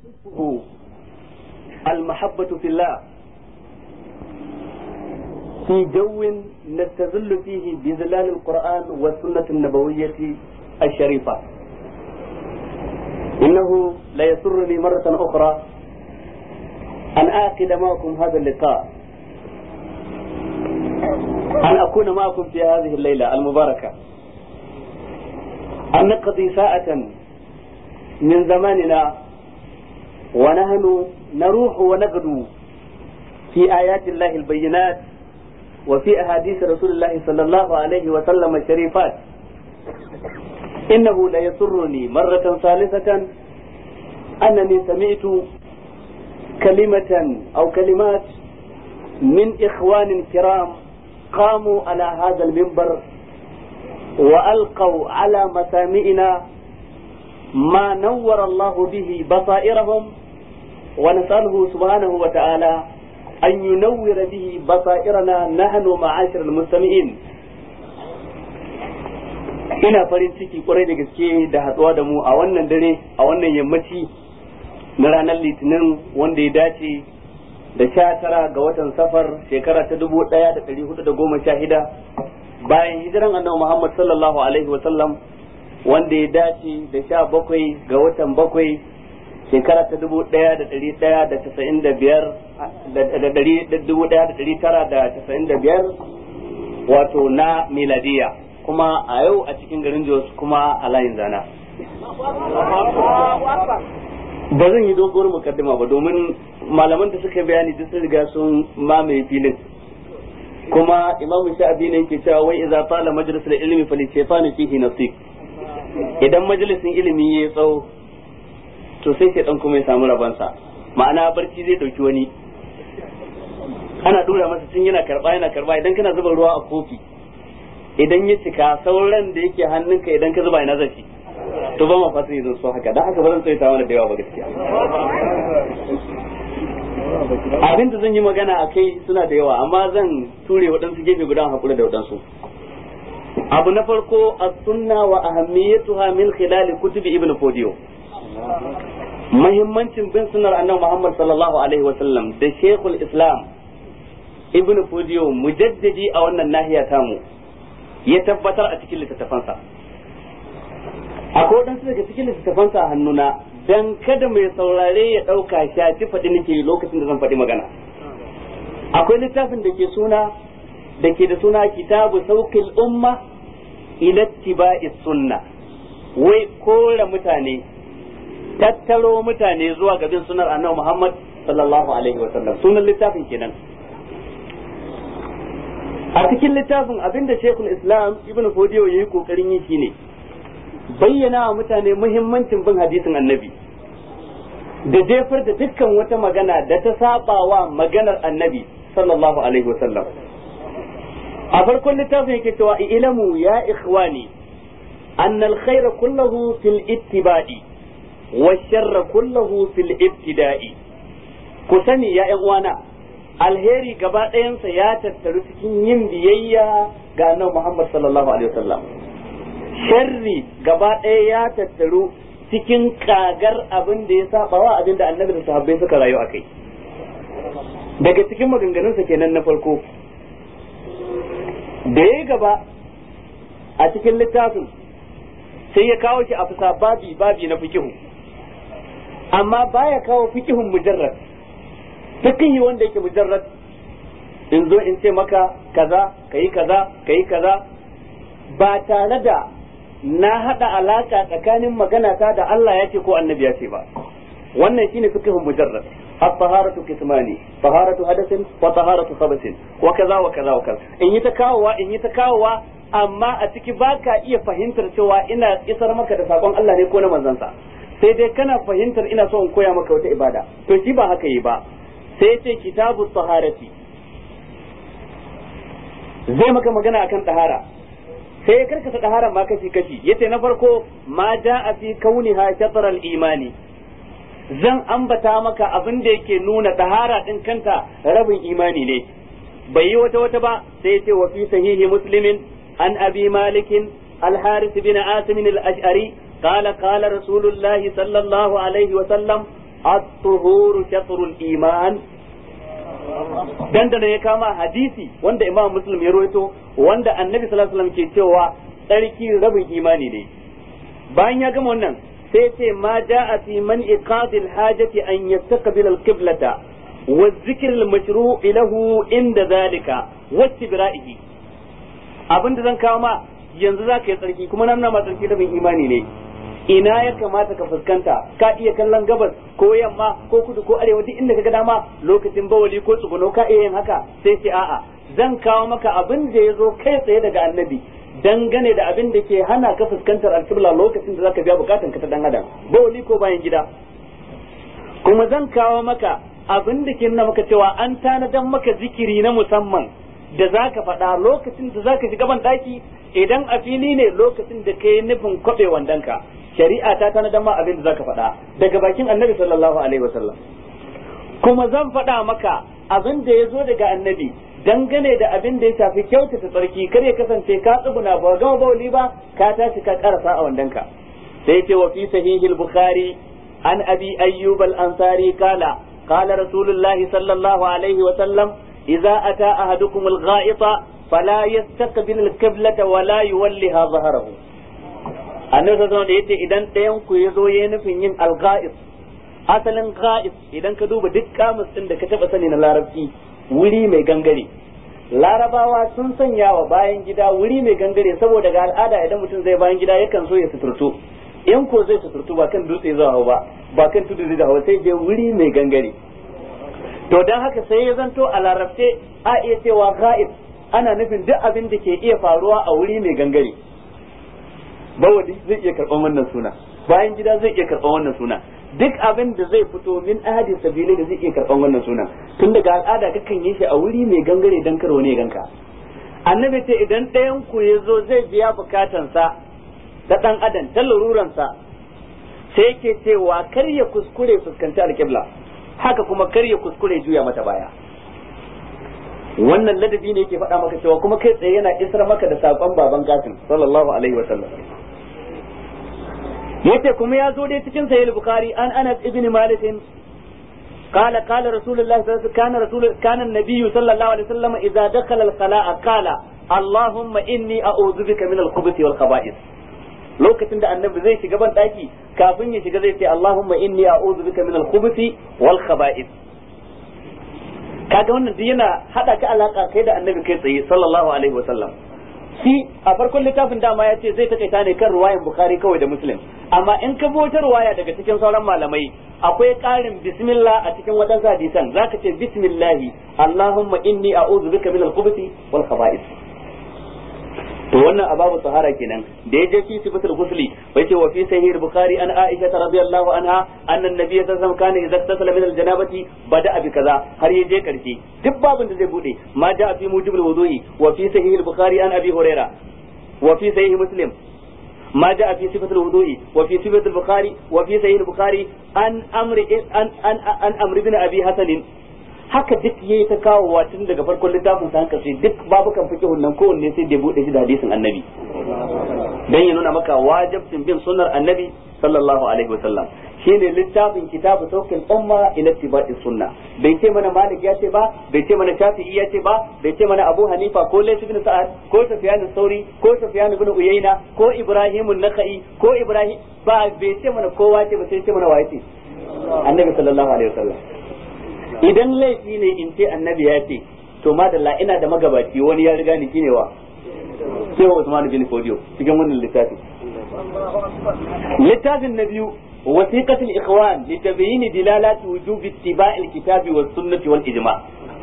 المحبة في الله في جو نستظل فيه بظلال القرآن والسنة النبوية الشريفة إنه ليسرني مرة أخرى أن آكد معكم هذا اللقاء أن أكون معكم في هذه الليلة المباركة أن نقضي ساعة من زماننا ونحن نروح ونغدو في آيات الله البينات وفي أحاديث رسول الله صلى الله عليه وسلم الشريفات إنه ليسرني مرة ثالثة أنني سمعت كلمة أو كلمات من إخوان كرام قاموا على هذا المنبر وألقوا على مسامعنا ما نور الله به بصائرهم ونسأله سبحانه وتعالى أن ينور به بصائرنا نحن معاشر المستمعين ina farin ciki kwarai da gaske da hatsuwa da mu a wannan dare a wannan yammaci na ranar litinin wanda ya dace da sha tara ga watan safar shekara ta dubu ɗaya da ɗari hudu da goma sha shida bayan hijiran annabi muhammad sallallahu alaihi wasallam wanda ya dace da sha bakwai ga watan bakwai shekara ta dubu ɗaya da ɗari ɗaya da casa'in da biyar da ɗari dubu ɗaya da ɗari tara da casa'in da biyar wato na miladiya kuma a yau a cikin garin Jos kuma a layin zana. Ba zan yi doguwar mukaddima ba domin malaman da suka bayani duk sun riga sun mamaye filin. Kuma imamu sha'abi ne yake cewa wai idza tala majlisul ilmi fali shaytanu fihi nasib. Idan majalisin ilimi ya tsawo to sai shaytan kuma ya samu rabansa. Ma'ana barci zai dauki wani. Ana dura masa tun yana karba yana karba idan kana zuba ruwa a kofi idan ya cika sauran da yake hannunka idan ka zuba ina zafi to ba ma fatan yanzu so haka dan haka ba zan tsaita mana da yawa ba gaskiya abin da zan yi magana a kai suna da yawa amma zan ture waɗansu gefe guda hakura da waɗansu abu na farko as-sunna wa ahammiyatuha min khilal kutubi ibn fodiyo muhimmancin bin sunnar annabi Muhammad sallallahu alaihi wa sallam da shekul islam ibn fodiyo mujaddidi a wannan nahiya tamu ya tabbatar a cikin littattafansa akwai waɗansu daga cikin littattafansa a hannuna dan kada mai saurare ya ɗauka shaci faɗi nake lokacin da zan faɗi magana akwai littafin da ke suna da ke da suna kitabu saukil umma ila tiba'i sunna wai kora mutane tattaro mutane zuwa ga bin sunar annabi Muhammad sallallahu alaihi wa sallam sunan littafin kenan a cikin littafin abinda shekul islam ibn fodiyo ya yi kokarin yi shine bayyana wa mutane muhimmancin bin hadisin annabi da jefar da dukkan wata magana da ta saba wa maganar annabi sallallahu alaihi wasallam a farkon littafin yake cewa ilamu ya ikhwani أن الخير كله في الاتباع والشر كله في الابتداء كسني يا إخوانا alheri gaba ɗayansa ya tattaru cikin yin biyayya ga annabi Muhammad sallallahu alaihi wasallam sharri gaba ɗaya ya tattaru cikin kagar abin da ya saba wa abin da annabi da sahabbai suka rayu a kai daga cikin maganganunsa kenan na farko da ya gaba a cikin littafin sai ya kawo shi a fusa babi babi na fikihu amma baya kawo fikihun mujarrad fikihi wanda yake mujarrad in zo in ce maka kaza kayi kaza kayi kaza ba tare da na hada alaka tsakanin magana ta da Allah ya ce ko annabi ya ce ba wannan shine fiqhun mujarrad at-taharatu kismani taharatu hadathin wa taharatu khabathin wa kaza wa kaza wa kaza in yi ta kawowa in yi ta kawowa amma a ciki baka iya fahimtar cewa ina isar maka da sakon Allah ne ko na manzansa sai dai kana fahimtar ina so in koya maka wata ibada to shi ba haka yi ba sai ce kitabu taharati zai maka magana akan tahara sai ya karkasa tahara ma kashi kashi yace na farko ma a fi kauniha shatr al-imani zan ambata maka abin da yake nuna tahara din kanta rabin imani ne bai yi wata wata ba sai yace wa fi sahihi muslimin an abi malikin الحارث بن عاصم الأشعري قال قال رسول الله صلى الله عليه وسلم at-tuhuru shatrul iman dandana ya kama hadisi wanda imam muslim ya rawaito wanda annabi sallallahu alaihi wasallam ke cewa tsarki rabin imani ne bayan ya gama wannan sai ce ma ja'a fi man iqadil hajati an yastaqbil al-qiblata wa dhikr al-mashru' lahu inda zalika wa istibra'ihi abinda zan kawo ma yanzu zaka yi tsarki kuma nan ma tsarki rabin imani ne ina ya kamata ka fuskanta ka iya kallon gabas ko yamma ko kudu ko arewa duk inda kaga dama lokacin bawali ko tsuguno ka iya yin haka sai ce a'a zan kawo maka abin da ya zo kai tsaye daga annabi dangane da abin da ke hana ka fuskantar alkibla lokacin da zaka biya bukatan ka ta dan adam bawali ko bayan gida kuma zan kawo maka abin da ke nuna maka cewa an tanadan maka zikiri na musamman da zaka faɗa lokacin da zaka shiga ban daki idan a fili ne lokacin da kai nufin kwabe wandanka shari'a ta tanadan ma abin da zaka faɗa daga bakin annabi sallallahu alaihi wasallam kuma zan faɗa maka abin da ya zo daga annabi dangane da abin da ya shafi kyautata tsarki kar ya kasance ka tsuguna ba gama bauli ba ka tashi ka karasa a wandanka sai ce wa fi sahihil bukhari an abi ayyub al ansari kala qala rasulullahi sallallahu alaihi wa sallam idza ata ahadukum al gha'ita fala yastaqbil al qiblata wa la yuwalliha dhahrahu annabi sallallahu alaihi yace idan ɗayan ku yazo yayin nufin yin al gha'it asalin gha'it idan ka duba duk kamus din da ka taba sani na larabci wuri mai gangare larabawa sun sanya wa bayan gida wuri mai gangare saboda ga al'ada idan mutum zai bayan gida yakan so ya suturtu in ko zai suturtu ba kan dutse zai hau ba ba kan tudu zai hau sai je wuri mai gangare to dan haka sai ya zanto a larabce a iya cewa ga'ib ana nufin duk abin da ke iya faruwa a wuri mai gangare bawali zai iya karɓar wannan suna bayan gida zai iya karɓar wannan suna duk abin da zai fito min ahadin sabili da zai iya karban wannan sunan tun daga al'ada kakan yi shi a wuri mai gangare dan karo ne ganka annabi ce idan ɗayan ku ya zo zai biya bukatansa da ɗan adam ta laruransa sai yake cewa kar ya kuskure fuskanci alƙibla haka kuma kar ya kuskure juya mata baya wannan ladabi ne yake faɗa maka cewa kuma kai tsaye yana isar maka da saƙon baban gasin sallallahu alaihi wa sallam yace kuma ya zo dai cikin sahih bukhari an anas ibn malik قال قال رسول الله صلى الله عليه وسلم كان رسول كان النبي صلى الله عليه وسلم اذا دخل الخلاء قال اللهم اني اعوذ بك من الخبث والخبائث lokacin da annabi zai shiga ban daki kafin ya shiga zai ce Allahumma inni a'udhu bika min al-khubuthi wal khaba'ith kaga wannan duk yana hada ka alaka kai da annabi kai tsaye sallallahu alaihi wa sallam shi a farkon littafin dama ya ce zai takaita ne kan ruwayan bukhari kawai da muslim amma in ka wata ruwaya daga cikin sauran malamai akwai ƙarin bismillah a cikin wadansu hadisan zaka ce bismillahi allahumma inni a'udhu bika min al-khubuthi wal khaba'ith to wannan ababu tahara kenan da ya je fi sifatul ghusli bai ce wa fi sahih bukhari an aisha radhiyallahu anha anna an-nabiy sallallahu alaihi wasallam kana idza tasala min al-janabati bada bi kaza har ya je karshe duk babin da zai bude ma da fi mujibul wudu'i wa fi sahih bukhari an abi huraira wa fi sahih muslim ما جاء في صفة الوضوء وفي صفة البخاري وفي صحيح البخاري عن أمر عن عن عن أمر بن أبي حسن haka duk yayi ta kawowa tun daga farkon littafin sa hanka sai duk babukan fiqhun nan kowanne sai da bude shi da hadisin annabi dan ya nuna maka wajibcin bin sunnar annabi sallallahu alaihi wasallam shine littafin kitabu saukin umma ila tibai sunna bai ce mana malik ya ce ba bai ce mana shafi'i ya ce ba bai ce mana abu hanifa ko layth ibn sa'ad ko sufyan sauri ko sufyan ibn uyayna ko ibrahim an-nakhai ko ibrahim ba bai ce mana kowa ce ba sai ce mana waye ce annabi sallallahu alaihi wasallam idan laifi ne in ce annabi ya ce to madalla ina da magabaci wani ya riga ni shine wa sai wa Usman bin Fodiyo cikin wannan littafi littafin na biyu wasiqatul ikhwan li tabyyin dilalati wujubi ittiba'il kitabi was sunnati wal ijma'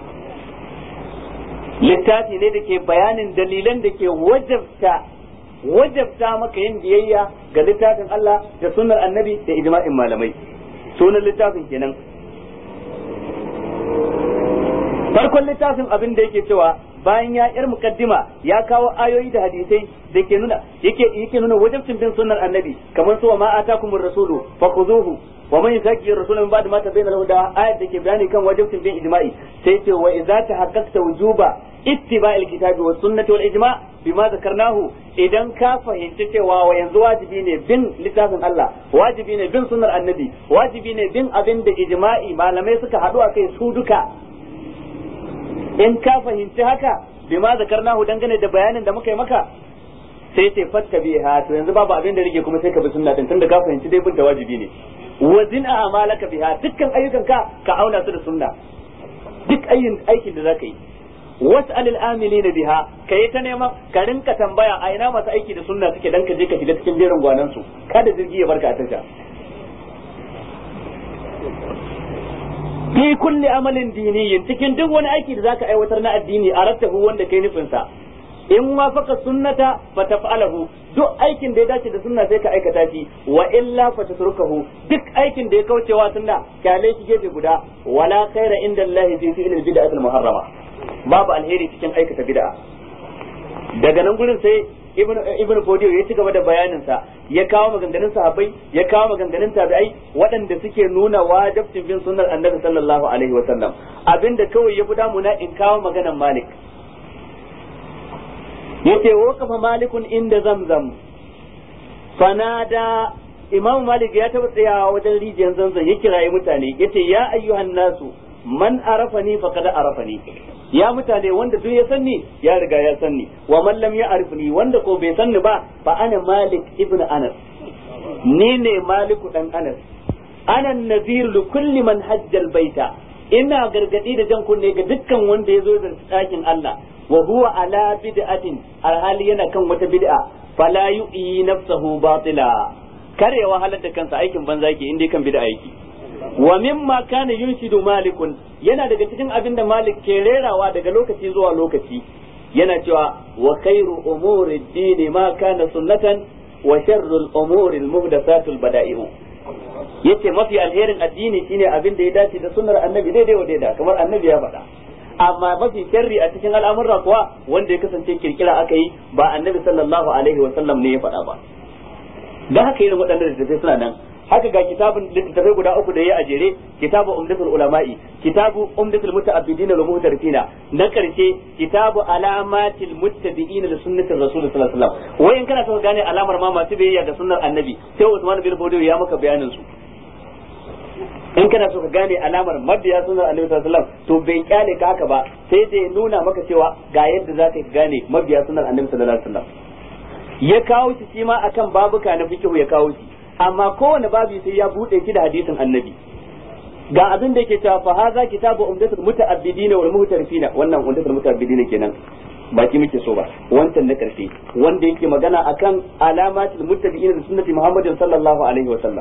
littafi ne da ke bayanin dalilan da ke wajabta wajabta maka yin biyayya ga littafin Allah da sunnar annabi da ijma'in malamai sunan littafin kenan farkon littafin abin da yake cewa bayan ya yar mukaddima ya kawo ayoyi da hadisai da ke nuna yake yake nuna wajibcin bin sunnar annabi kamar su wa ma atakumur rasulu fakhuzuhu wa man yusaki rasulullahi min ba'di ma tabayyana lahu da ayat da ke bayani kan wajibcin bin ijma'i sai ce wa idza tahaqqaqta wujuba ittiba'il kitabi was sunnati wal ijma bima zakarnahu idan ka fahimci cewa wa yanzu wajibi ne bin littafin Allah wajibi ne bin sunnar annabi wajibi ne bin abin da ijma'i malamai suka haɗu a kai su duka in ka fahimci haka bima zakarnahu dangane da bayanin da muka yi maka sai ce fatta biha to yanzu babu abin da rike kuma sai ka bi sunna din tunda ka fahimci dai bin da wajibi ne wazin a amalaka biha dukkan ayyukan ka ka auna su da sunna duk ayyin aikin da zaka yi was'alil amilina biha kai ta neman ka rinka tambaya a ina masu aiki da sunna suke dan ka je ka shiga cikin jerin gwanan su kada jirgi ya barka a tasha fi kulli amalin diniyin cikin duk wani aiki da zaka aiwatar na addini a rattahu wanda kai nufin sa in wafaka sunnata fa taf'alahu duk aikin da ya dace da sunna sai ka aikata shi wa illa fa tatrukahu duk aikin da ya kaucewa sunna kyale shi gefe guda wala khaira inda Allah fi fi'l bid'ah al-muharrama babu alheri cikin aikata bid'a daga nan gurin sai ibn ibn Fodiyo ya ci gaba da bayanin sa ya kawo maganganun sahabbai ya kawo maganganun tabi'ai waɗanda suke nuna wajibcin bin sunnar annabi sallallahu alaihi wa sallam abinda kawai ya fi damuna in kawo maganan Malik yace waqafa malikun inda zamzam fanada imam malik ya taba tsayawa wajen rijiyar zamzam ya kirayi mutane yace ya ayyuhan nasu man arafani faqad arafani ya mutane wanda duk ya sanni ya riga ya sanni wa man lam ya'rifni wanda ko bai sanni ba fa ana malik ibnu anas ni ne maliku dan anas ana nazir li kulli man hajjal baita ina gargadi da jan kunne ga dukkan wanda ya zo da ɗakin Allah wa huwa ala bid'atin alhali yana kan wata bid'a fala yu'i nafsahu batila kare wahalar da kansa aikin banza yake inda kan bid'a yake wa mimma kana yunshidu malikun yana daga cikin abin da malik ke rerawa daga lokaci zuwa lokaci yana cewa wa khairu umuri dini ma kana sunnatan wa sharrul umuri almuhdathatul bada'i'u yace mafi alherin addini shine abin da ya dace da sunnar annabi daidai wa daida kamar annabi ya faɗa amma mafi sharri a cikin al'amurra kuwa wanda ya kasance kirkira aka yi ba annabi sallallahu alaihi wa sallam ne ya faɗa ba dan haka irin waɗannan littattafai suna nan haka ga kitabun littattafai guda uku da ya a jere kitabu umdatul ulama'i kitabu umdatul muta'abbidin wal muhtarifina na karshe kitabu alamatil muttabi'in li sunnatir rasul sallallahu alaihi wasallam wayan kana so ka gane alamar ma masu biyayya ga sunnar annabi sai Usman bin Bodo ya maka bayanin su in kana so ka gane alamar mabiya sunan annabi sallallahu alaihi wasallam to bai kyale ka haka ba sai dai nuna maka cewa ga yadda za ka gane mabiya sunan annabi sallallahu alaihi wasallam ya kawo shi shi ma akan babuka na fiqh ya kawo shi amma kowane babu sai ya bude shi da hadisin annabi ga abin da yake cewa fa haza kitabu umdatul muta'abbidina wal muhtarifina wannan umdatul muta'abbidina kenan baki muke so ba wancan na karshe wanda yake magana akan alamatul muttabi'ina da sunnati muhammadin sallallahu alaihi wasallam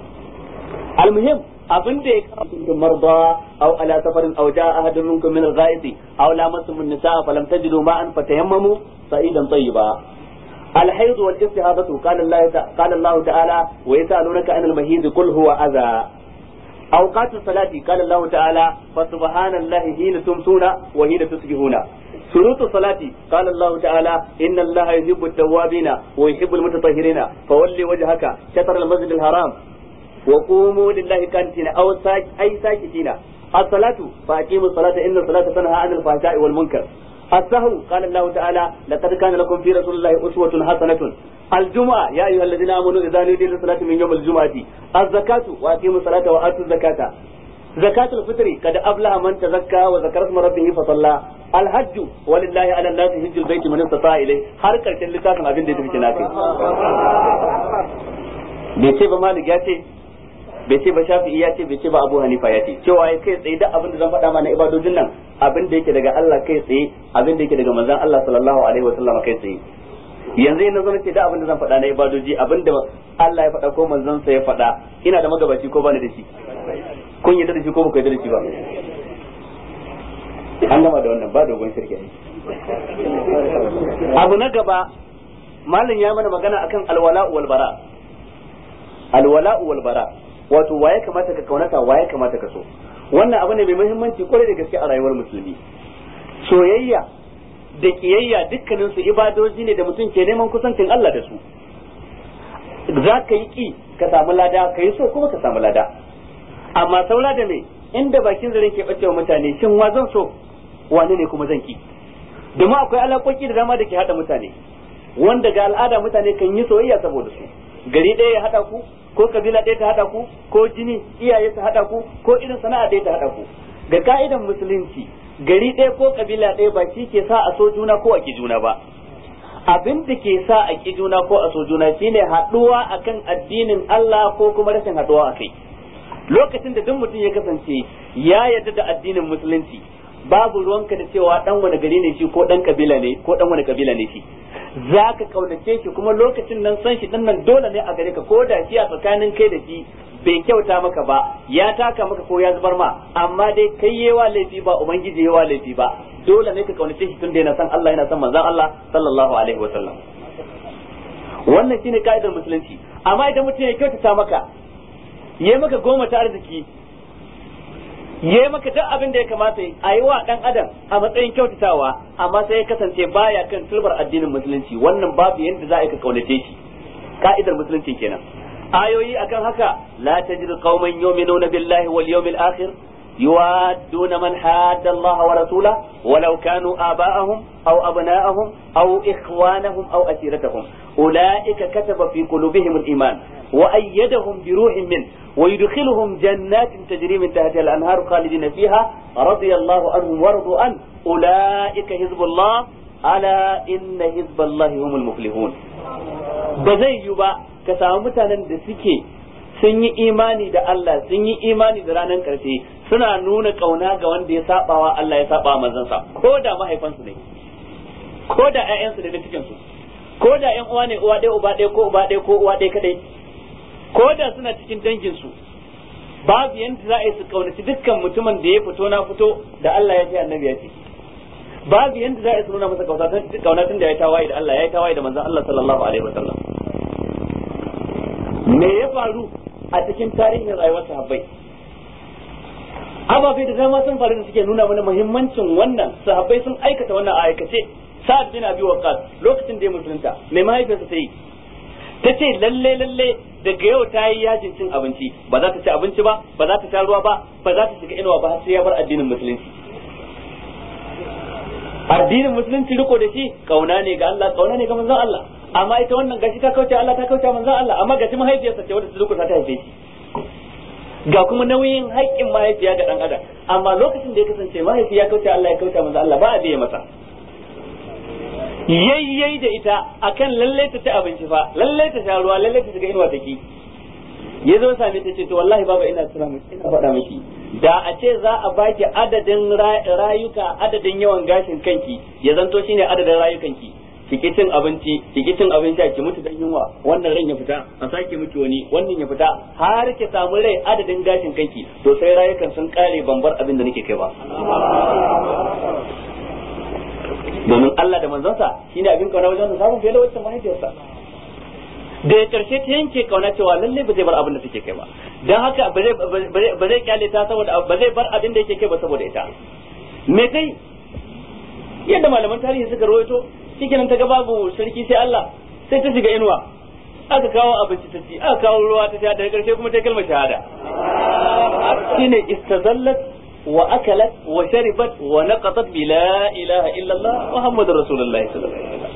المهم abin da ya kawo marda aw ala safarin aw jaa ahadun minkum min al-gha'id aw lamastum an-nisaa falam tajidu ma'an fatayammamu sa'idan tayyiba الحيض والاستهاضة قال الله قال الله تعالى ويسألونك عن المهيض قل هو أذى أوقات الصلاة قال الله تعالى فسبحان الله حين تمسون وحين تصبحون شروط الصلاة قال الله تعالى إن الله يحب التوابين ويحب المتطهرين فولي وجهك شطر المسجد الحرام وقوموا لله كانتين أو ساك أي ساكتين الصلاة فأقيموا الصلاة إن الصلاة تنهى عن الفحشاء والمنكر السهو قال الله تعالى لقد كان لكم في رسول الله أسوة حسنة الجمعة يا أيها الذين آمنوا إذا نودي للصلاة من يوم الجمعة الزكاة وأقيموا الصلاة وآتوا الزكاة زكاة الفطر قد أفلح من تزكى وذكر اسم ربه فصلى الحج ولله على الناس حج البيت من استطاع إليه حركة اللتاف أبين دي تفكي ناسي بيتي بمالك ياتي bai ce ba shafi'i ya ce bai ce ba abu hanifa ya ce cewa ya kai tsaye duk abin da zan faɗa mana ibadojin nan abin da yake daga Allah kai tsaye abin da yake daga manzon Allah sallallahu alaihi wa sallam kai tsaye yanzu ina zo ce da abin da zan faɗa na ibadoji abin da Allah ya faɗa ko manzon sa ya faɗa ina da magabaci ko bani da shi kun yi da shi ko ba ku yi da shi ba an gama da wannan ba dogon shirke abu na gaba malin ya mana magana akan alwala wal bara alwala wal bara wato waye kamata ka kaunata waye kamata ka so wannan abu ne mai muhimmanci kwarai da gaske a rayuwar musulmi soyayya da kiyayya dukkanin su ibadoji ne da mutum ke neman kusancin Allah da su za ka yi ki ka samu lada ka yi so kuma ka samu lada amma saura da me inda bakin zaren ke bacewa mutane shin wa zan so wani ne kuma zan ki domin akwai alaƙoƙi da dama da ke haɗa mutane wanda ga al'ada mutane kan yi soyayya saboda su gari ɗaya ya haɗa ku ko kabila ɗaya ta haɗa ku ko jini iyaye ta haɗa ku ko irin sana'a ɗaya ta haɗa ku ga ka'idan musulunci gari ɗaya ko kabila ɗaya ba shi ke sa a so juna ko a ki juna ba abin da ke sa a ki juna ko a so juna shine haɗuwa akan addinin Allah ko kuma rashin haɗuwa a kai lokacin da duk mutum ya kasance ya yarda da addinin musulunci babu ruwanka da cewa dan wani gari ne shi ko dan kabila ne ko dan wani kabila ne shi za ka kaunace shi kuma lokacin nan san shi din nan dole ne a gare ka ko da shi a tsakanin kai da shi bai kyauta maka ba ya taka maka ko ya zubar ma amma dai kai yewa laifi ba ubangiji yewa laifi ba dole ne ka kaunace shi tun da yana san Allah yana san manzon Allah sallallahu alaihi wa sallam wannan shine ka'idar musulunci amma idan mutum ya kyautata maka yayi maka goma ta arziki ya maka duk abin da ya kamata a yi wa dan adam a matsayin kyautatawa amma sai ya kasance baya kan turbar addinin musulunci wannan babu yadda za a yi ka kaunace shi ka'idar musulunci kenan ayoyi akan haka la tajidu qauman yu'minuna billahi wal yawmil akhir يوادون من حاد الله ورسوله ولو كانوا آباءهم أو أبناءهم أو إخوانهم أو أسيرتهم أولئك كتب في قلوبهم الإيمان وأيدهم بروح منه ويدخلهم جنات تجري من تحتها الأنهار خالدين فيها رضي الله عنهم ورضوا عنه أولئك حزب الله ألا إن حزب الله هم المفلحون بزي يبا كسامتنا دسكي sun yi imani da Allah sun yi imani da ranar karshe suna nuna kauna ga wanda ya sabawa Allah ya saba manzansa ko da mahaifansu ne ko da ƴaƴansu da cikin su ko da ƴan uwa ne uwa ɗaya uba ɗaya ko uba ɗaya ko uwa ɗaya kadai ko da suna cikin dangin su babu yanda za a yi su kaunaci dukkan mutumin da ya fito na fito da Allah ya ce annabi ya ce babu yanda za a yi su nuna masa kauna tun da ya tawaye da Allah ya tawaye da manzon Allah sallallahu alaihi wasallam me ya faru a cikin tarihin rayuwar sahabbai ababai da dama sun faru da suke nuna mana muhimmancin wannan sahabbai sun aikata wannan a aikace sa'ad bin abi waqqas lokacin da ya musulunta mai mahaifiyarsa ta yi ta ce lalle lalle daga yau ta yi yajin cin abinci ba za ta ci abinci ba ba za ta sha ruwa ba ba za ta shiga inuwa ba har sai ya bar addinin musulunci addinin musulunci riko da shi kauna ne ga Allah kauna ne ga manzon Allah amma ita wannan gashi ta kauce Allah ta kauce manzon Allah amma gashi mahaifiyarsa ce wadda ta ta haife shi ga kuma nauyin haƙƙin mahaifiya ga dan adam amma lokacin da ya kasance mahaifi ya kauce Allah ya kauce manzon Allah ba a biye masa yayyai da ita akan lalle ta ci abinci fa lalle ta sha ruwa lalle ta shiga inuwa take ya zo same ta ce to wallahi baba ina tuna miki ina faɗa miki da a ce za a baki adadin rayuka adadin yawan gashin kanki ya zanto shine adadin rayukanki ki cin abinci ki cin abin sha ki mutu dan yunwa wannan ran ya fita a sake miki wani wannan ya fita har ki samu rai adadin gashin kanki to sai rayukan sun kare bambar abin da nake kai ba domin Allah da manzonsa shine abin kauna wajen samun fiye da wacce mahaifiyarsa da ya karshe ta yanke kauna cewa lalle ba zai bar abin da take kai ba dan haka ba zai kyale ta saboda ba zai bar abin da yake kai ba saboda ita me kai yadda malaman tarihi suka rawaito shikenan ta ga babu sarki sai Allah sai ta shiga inuwa aka kawo abinci ta ci aka kawo ruwa ta sha daga karshe kuma ta kalmar shahada shine istazallat wa akalat wa sharibat wa naqatat bi la ilaha illa Allah muhammadur rasulullahi sallallahu alaihi wasallam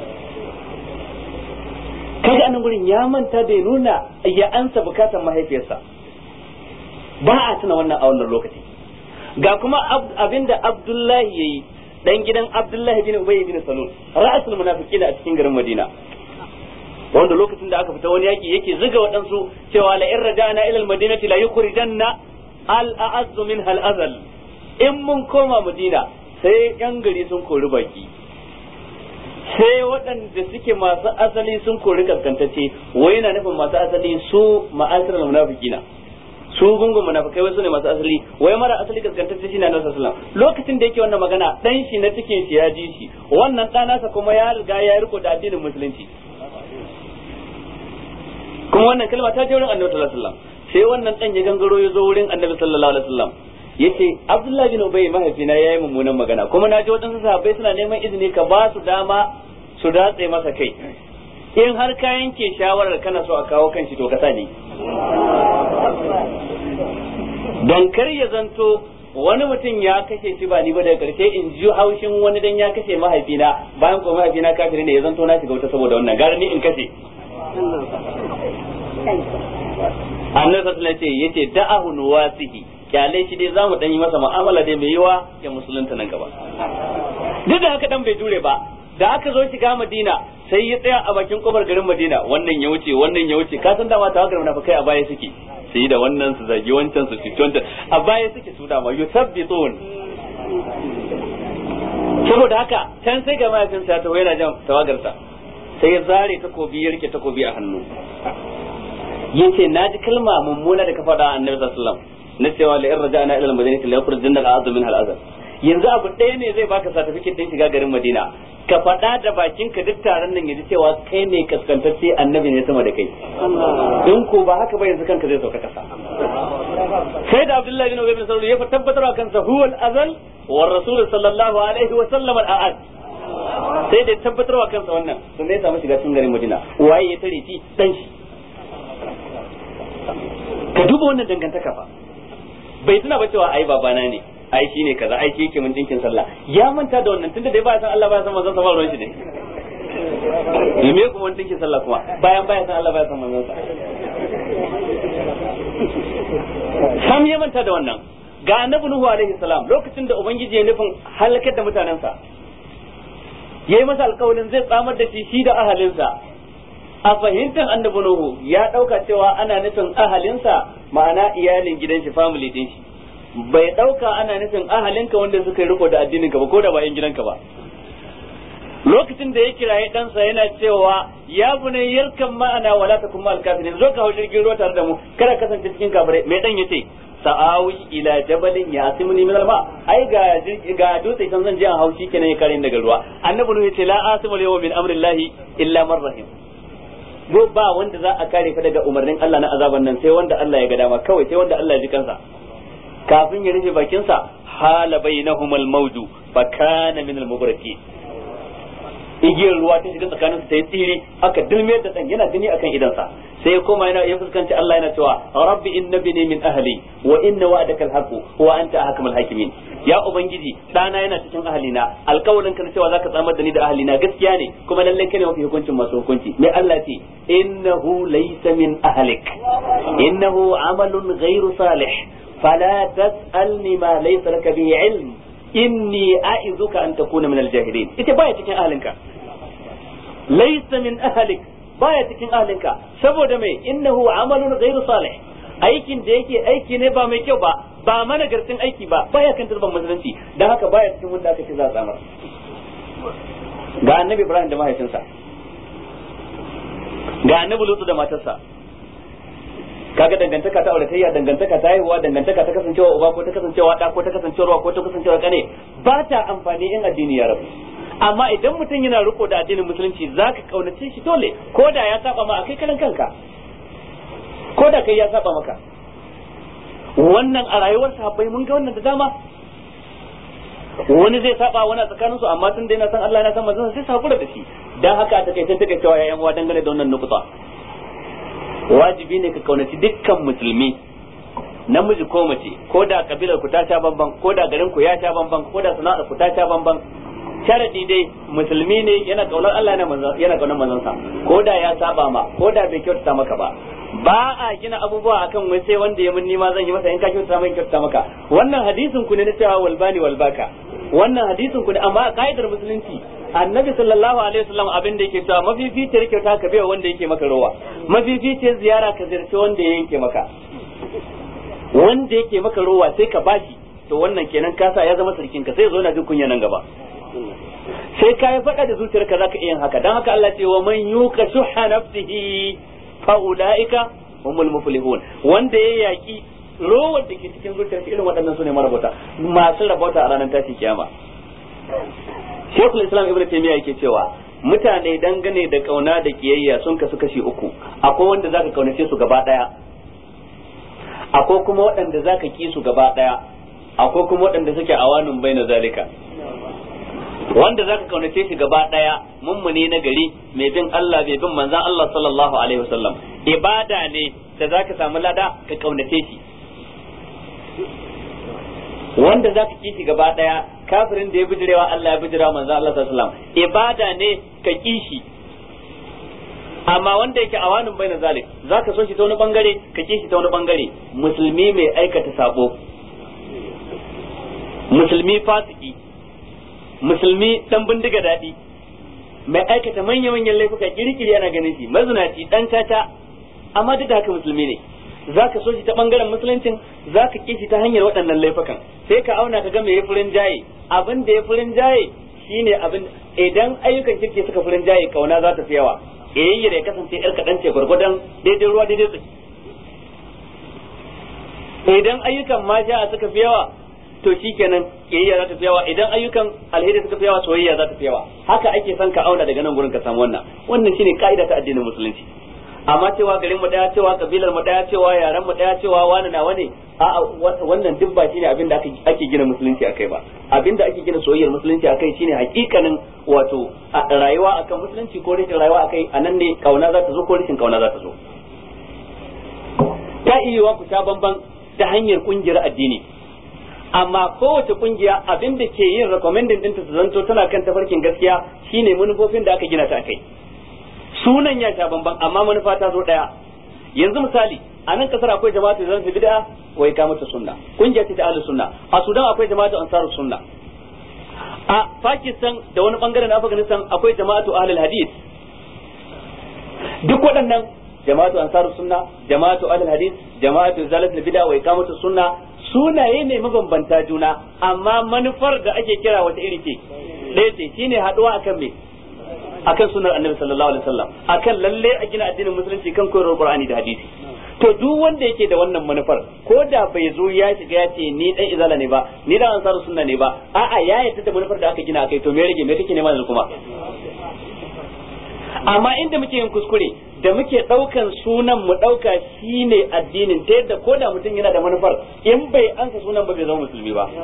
kaga anan gurin ya manta bai nuna ya ansa bukatan mahaifiyarsa ba a tuna wannan a wannan lokaci ga kuma abinda Abdullahi yayi dan gidan Abdullahi bin Ubay bin Salul ra'asul munafiqina a cikin garin Madina wanda lokacin da aka fita wani yaki yake zuga waɗansu cewa la in raja'na ila al-madinati la yukhrijanna al-a'azz minha al-azal in mun koma Madina sai yan gari sun kori baki sai waɗanda suke masu asali sun kori kaskantacce wai yana nufin masu asali su ma'asirar munafikina su gungun munafikai wasu ne masu asali wai mara asali kaskantacce shi na nasu sallam lokacin da yake wannan magana dan shi na cikin shi ya ji shi wannan ɗanasa kuma ya riga ya riko da addinin musulunci kuma wannan kalma ta je wurin annabi sallallahu alaihi wasallam sai wannan dan ya gangaro ya zo wurin annabi sallallahu alaihi wasallam yace Abdullahi bin Ubay mahaifina yayi mummunan magana kuma naji wadansu sahabbai suna neman izini ka ba su dama su datse masa kai in har ka yanke shawarar kana so a kawo kanshi to ka sani don kar ya zanto wani mutum ya kashe shi ba ni ba daga karshe in ji haushin wani dan ya kashe mahaifina bayan ko mahaifina kafiri ne ya zanto na shiga wuta saboda wannan gara ni in kashe annabi sallallahu alaihi wasallam yace da'ahu nuwasihi kyale shi dai zamu dan yi masa mu'amala dai mai yiwa ya musulunta nan gaba duk da haka dan bai jure ba da aka zo shiga Madina sai ya tsaya a bakin kofar garin Madina wannan ya wuce wannan ya wuce ka san dama tawagar munafikai a baya suke su yi da wannan su zagi wancan su cuci wancan a baya suke su dama yusabbitun saboda haka can sai ga mahaifinsa ta yana jan tawagarsa sai ya zare takobi ya rike takobi a hannu yace na ji kalma mummuna da ka faɗa a annabi sallallahu alaihi wasallam na cewa la in raja'na ila al-madinati la yukhrijunna al-a'zu min al-azab yanzu abu ɗaya ne zai baka certificate din shiga garin Madina ka faɗa da bakin ka duk taron nan yaji cewa kai ne kaskantacce annabi ne sama da kai in ko ba haka ba yanzu kanka zai sauka kasa sai da Abdullahi bin Ubay bin Salul ya tabbatar wa kansa huwa al-azal wa rasul sallallahu alaihi wa sallam al-a'ad sai da tabbatar wa kansa wannan sun ne samu shiga cikin garin Madina waye ya tare shi dan shi ka duba wannan dangantaka fa bai tuna ba cewa ai babana ne ai shi ne kaza ai shi yake mun dinkin sallah ya manta da wannan tunda dai ba san Allah ba san manzon sa ba ruwan shi ne me kuma mun dinkin sallah kuma bayan baya san Allah ba san manzon sa sam ya manta da wannan ga annabi nuhu alaihi salam lokacin da ubangiji ya nufin halakar da mutanensa yayi masa alƙawarin zai tsamar da shi shi da ahalinsa a fahimtar annabi nuhu ya dauka cewa ana nufin ahalinsa ma'ana iyalin gidan shi family din shi bai dauka ana nufin ahalinka wanda suka yi riko da addinin ka ba ko da ba yan gidanka ba lokacin da ya kiraye ɗansa yana cewa ya bune yarkan ma'ana wala ta kuma alkafirin zo ka hau jirgin ruwa tare da mu kada kasance cikin kafirai mai dan yace sa'awi ila jabalin ya asimuni min alma ai ga ga dutse kan zan je an haushi kenan ya kare daga ruwa annabi ne yace la asimul yawma min amrillahi illa man rahim go ba wanda za a kare ka daga umarnin Allah na azaban nan sai wanda Allah ya ga dama kawai sai wanda Allah ya ji kansa kafin ya rufe bakinsa hala bainahum al-mawju fa kana min al-mubaraki igiyar ruwa ta shiga tsakanin su ta yi tsiri aka dilme da dan yana gani akan idansa sai ya koma yana ya fuskanci Allah yana cewa rabbi innabini min ahli wa inna wa'daka al-haqu wa anta ahkamul hakimin ya ubangiji dana yana cikin ahalina alkawarin ka cewa zaka tsamar da ni da ahalina gaskiya ne kuma lallai kai ne mafi hukuncin masu hukunci me Allah ce innahu laysa min ahlik innahu amalun ghairu salih fala tas'alni ma laysa laka bihi ilm inni a'izuka an takuna min al-jahilin ita baya cikin ahalinka laysa min ahlik baya cikin ahalinka saboda me innahu amalun ghairu salih aikin da yake aiki ne ba mai kyau ba ba mana gartin aiki ba baya kan turban musulunci dan haka baya cikin wanda aka ce za a samar ga annabi Ibrahim da mahaifinsa ga annabi Lutu da matarsa kaga dangantaka ta auratayya dangantaka ta haihuwa dangantaka ta kasancewa uba ko ta kasancewa da ko ta kasancewa ko ta kasancewa kane ba ta amfani in addini ya rabu amma idan mutum yana riko da addinin musulunci zaka kaunace shi dole ko da ya saba ma akai karan kanka ko da kai ya saba maka wannan a rayuwar sahabbai mun ga wannan da dama wani zai saba wani a tsakanin su amma tun da yana san Allah yana san manzon sai sabura da shi dan haka a takaice take cewa yayan uwa dangane da wannan nukuta wajibi ne ka kaunaci dukkan musulmi namiji ko mace ko da kabilar ku ta sha bamban ko da garin ku ya sha bamban ko da sana'ar ku ta sha bamban sharadi dai musulmi ne yana kaunar Allah yana kaunar manzon sa ko da ya saba ma ko da bai kyautata maka ba ba a gina abubuwa akan wai sai wanda ya mun nima zan yi masa in ka kyautata mai kyautata maka wannan hadisin ku ne na cewa walbani walbaka wannan hadisin ku ne amma a ka'idar musulunci annabi sallallahu alaihi wasallam abin da yake cewa mafificiyar kyauta ka bai wanda yake maka rowa mafificiyar ziyara ka ziyarci wanda ya yanke maka wanda yake maka rowa sai ka bashi to wannan kenan kasa ya zama sarkin ka sai zo na jin kunya nan gaba sai ka yi faɗa da zuciyarka zaka iya yin haka dan haka Allah ce wa man yuka shuha nafsihi fa ulaika humul muflihun wanda ya yaki rowar da ke cikin zuciyarsa irin waɗannan su ne marabota masu rabota a ranar tashin kiyama Sheikhul Islam Ibn Taymiyyah yake cewa mutane dangane da kauna da kiyayya sun kasu kashi uku akwai wanda zaka kaunace su gaba daya akwai kuma waɗanda zaka ki su gaba daya akwai kuma waɗanda suke awanun baina zalika wanda zaka kaunace shi gaba daya mummune na gari mai bin Allah mai bin manzon Allah sallallahu alaihi wasallam ibada ne da zaka samu lada ka kaunace shi wanda za ka kishi gaba daya kafirin da ya bijirewa Allah ya bijirewa manzo Allah sallallahu alaihi wasallam ibada ne ka kishi amma wanda yake awanin bai na zalik za ka so shi ta wani bangare ka kishi ta wani bangare musulmi mai aikata sabo musulmi fasiki musulmi dan bindiga daɗi mai aikata manya-manyan laifuka kirkiri ana ganin shi mazinaci dan tata amma duk da haka musulmi ne za ka so shi ta bangaren musuluncin za ka kishi ta hanyar waɗannan laifukan sai ka auna ka ga me ya furin jaye abin da ya furin jaye shine abin idan ayyukan kirki suka furin jaye kauna za ta fi yawa yayin da ya kasance yar kaɗan ce gwargwadon daidai ruwa daidai tsaki idan ayyukan masha suka fi yawa to shikenan kiyayya za ta fi yawa idan ayyukan alheri suka fi yawa soyayya za ta fi yawa haka ake son ka auna daga nan gurin ka samu wannan wannan shine ka'ida ta addinin musulunci amma cewa garin mu daya cewa kabilar mu daya cewa yaran mu daya cewa wani na wani a wannan duk ba shine abin da ake gina musulunci akai ba abin da ake gina soyayyar musulunci akai shine hakikanin wato rayuwa akan musulunci ko rashin rayuwa akai anan ne kauna za ta zo ko rashin kauna za ta zo ta iya ku ta bamban ta hanyar kungiyar addini amma kowace kungiya abin da ke yin recommending ɗinta su zanto tana kan tafarkin gaskiya shine manufofin da aka gina ta akai sunan ya sha bamban amma manufa ta zo daya yanzu misali a nan kasar akwai jama'atu zan fi bid'a wa ikamatu sunna kungiya ce ta ahlus sunna a Sudan akwai jama'atu ansarus sunna a Pakistan da wani bangare na Afghanistan akwai jama'atu ahlul hadith duk waɗannan jama'atu ansarus sunna jama'atu ahlul hadith jama'atu zalatul bid'a wa ikamatu sunna sunaye ne mabambanta juna amma manufar da ake kira wata iri ce ɗaya ce shine haɗuwa akan me akan sunar annabi sallallahu alaihi wasallam akan lalle a gina addinin musulunci kan koyarwar qur'ani da hadisi to duk wanda yake da wannan manufar ko da bai zo ya shiga ya ce ni dan izala ne ba ni dan ansaru sunna ne ba a'a ya yarda da manufar da aka gina akai to me rage me kake nema yanzu kuma amma inda muke yin kuskure da muke daukan sunan mu dauka shine addinin ta yadda ko da mutum yana da manufar in bai ansa sunan ba bai zama musulmi ba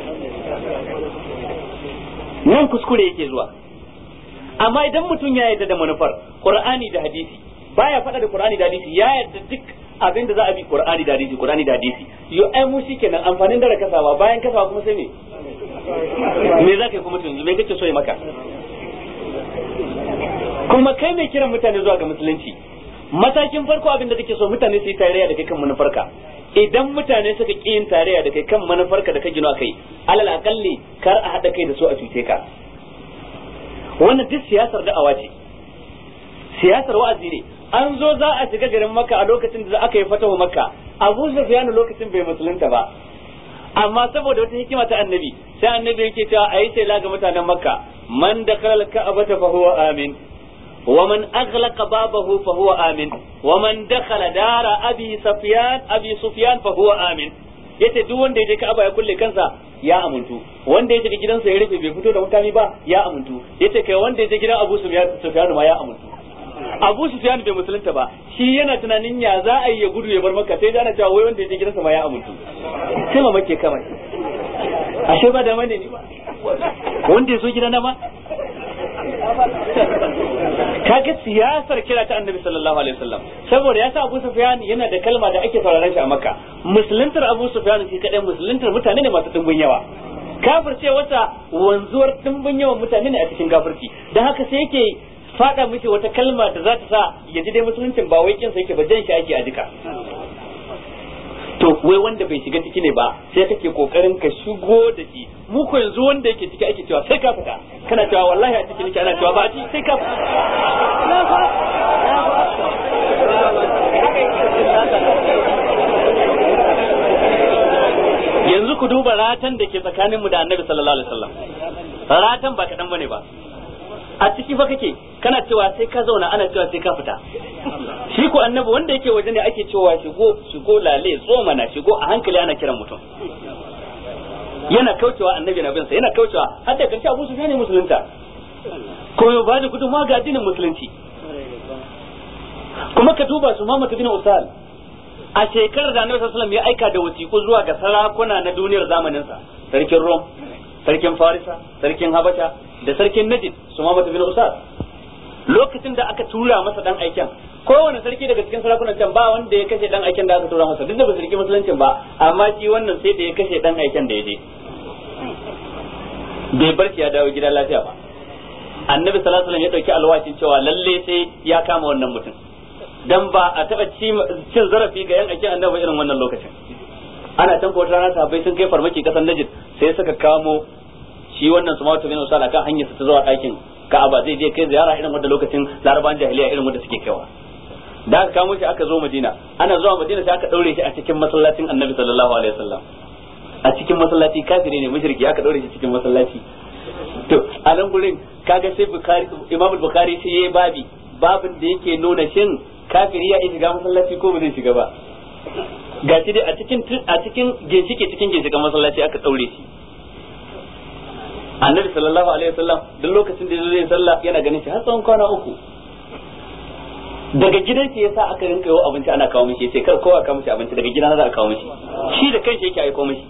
nan kuskure yake zuwa amma idan mutum ya yarda da manufar qur'ani da hadisi baya faɗa da qur'ani da hadisi ya yarda duk abin da za a bi qur'ani da hadisi qur'ani da hadisi yo ai mu shikenan amfanin da kasawa bayan kasawa kuma sai me me za ka yi kuma yanzu me kake so ya maka kuma kai mai kiran mutane zuwa ga musulunci matakin farko abin da kake so mutane su yi tarayya da kai kan manufarka idan mutane suka ƙi yin tarayya da kai kan manufarka da ka gino kai alal akalli kar a haɗa kai da su a cuce ka wannan duk siyasar da'awa ce siyasar wa'azi ne an zo za a shiga garin makka a lokacin da aka yi fatawa makka abu sufyan lokacin bai musulunta ba amma saboda wata hikima ta annabi sai annabi yake cewa ayi sai laga mutanen makka man dakhala al-ka'bata fa huwa amin ومن أغلق بابه فهو آمن ومن دخل دار أبي سفيان أبي سفيان فهو آمن yace duk wanda ya je Ka'aba ya kulle kansa ya amuntu wanda ya je gidansa ya rufe bai fito da mutane ba ya amuntu yace kai wanda ya je gidan Abu Sufyan ma ya amuntu Abu Sufyan bai musulunta ba shi yana tunanin ya za a yi ya gudu ya bar Makka sai ana cewa wai wanda ya je gidansa ma ya amuntu sai ma make kama shi ashe ba da mane ne wanda ya so gidana ma kaga siyasar kira ta annabi sallallahu alaihi wasallam saboda ya sa Abu Sufyan yana da kalma da ake sauraron shi a Makka musuluntar Abu Sufyan shi kadai musuluntar mutane ne masu dimbin yawa kafirce wata wanzuwar dimbin yawan mutane ne a cikin kafirci dan haka sai yake fada miki wata kalma da za ta sa ya ji dai musuluncin ba wai kinsa yake ba jan shi ake a duka to wai wanda bai shiga ciki ne ba sai kake kokarin ka shigo da shi mu ko yanzu wanda yake ciki ake cewa sai ka fita kana cewa wallahi a ciki nake ana cewa ba a ciki sai ka fita yanzu ku duba ratan da ke tsakanin mu da annabi sallallahu alaihi wasallam ratan ba kadan bane ba a ciki fa kake kana cewa sai ka zauna ana cewa sai ka fita shi ko annabi wanda yake waje ne ake cewa shigo shigo lale tsoma na shigo a hankali ana kiran mutum yana kaucewa annabi na binsa yana kaucewa har da karshe Abu Sufyan ne musulunta ko ya bada gudunmawa ga addinin musulunci kuma ka duba su Muhammad bin Usal a shekarar da Annabi sallallahu alaihi wasallam ya aika da wasiƙu zuwa ga sarakuna na duniyar zamanin sa sarkin Rom sarkin Farisa sarkin Habasha da sarkin Najd su Muhammad bin Usal lokacin da aka tura masa dan aiken kowane sarki daga cikin sarakunan can ba wanda ya kashe dan aiken da aka tura masa duk da ba su riki musuluncin ba amma shi wannan sai da ya kashe dan aiken da ya je bai bar shi ya dawo gida lafiya ba annabi sallallahu alaihi wasallam ya dauki alwashin cewa lalle sai ya kama wannan mutum dan ba a taba cin zarafi ga yan aikin annabi irin wannan lokacin ana tanko wata rana sahabbai sun kai farmaki kasan Najd sai suka kamo shi wannan Sumatu bin Usal akan hanyar ta zuwa ɗakin Ka'aba zai je kai ziyara irin wanda lokacin Larabawan jahiliya irin wanda suke kaiwa da aka kamo shi aka zo Madina ana zuwa Madina sai aka daure shi a cikin masallacin Annabi sallallahu alaihi wasallam a cikin masallaci kafiri ne mushriki aka daure shi cikin masallaci to a nan gurin kaga sai Bukhari Imam Bukhari sai yayi babi babin da yake nuna shin kafiri ya iya shiga masallaci ko ba zai shiga ba gashi dai a cikin a cikin ginshike cikin ginshikan masallaci aka daure shi annabi sallallahu alaihi wasallam duk lokacin da zai sallah yana ganin shi har tsawon kwana uku daga gidan shi yasa aka rinka yawo abinci ana kawo mishi sai kar kowa kawo mishi abinci daga gidan za a kawo mishi shi da kanshi yake aiko mishi